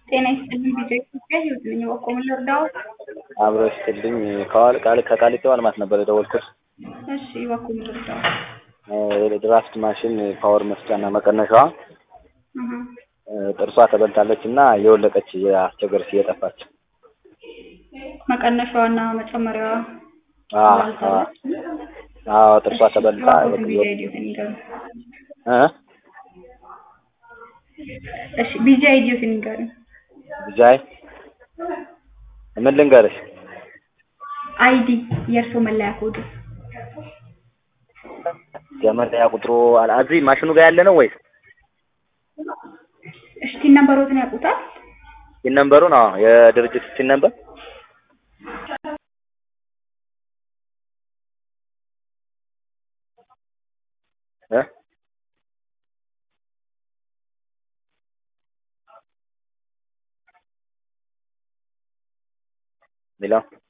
ጤና ይስጥልኝ ቢጃ ኢትዮጵያ ህይወት ነኝ። በቆሙ ልርዳው? አብሮ ይስጥልኝ ከዋል ቃል ከቃሊቲ ዋልማት ነበር የደወልኩት። እሺ በቆሙ ልርዳው? የድራፍት ማሽን ፓወር መስጫና መቀነሻዋ እህ ጥርሷ ተበልታለች እና የወለቀች የአስቸገረች እየጠፋች መቀነሻዋና መጨመሪያዋ አዎ ባልታለች? አዎ ጥርሷ ተበልታ እባክዎትን ቢጃ ኢዲዮትን ይንገሩ። እ እሺ ቢጃ ኢዲዮትን ይንገሩ። ብቻዬ ምን ልንገርሽ? አይዲ የእርሶ መለያ ኮዱ የመለያ ቁጥሩ አለ እዚህ ማሽኑ ጋር ያለ ነው ወይስ እሺ ቲን ነምበሮትን ያውቁታል? ሲን ነምበሩን? አዎ የድርጅት ሲን ነምበር እ ሌላ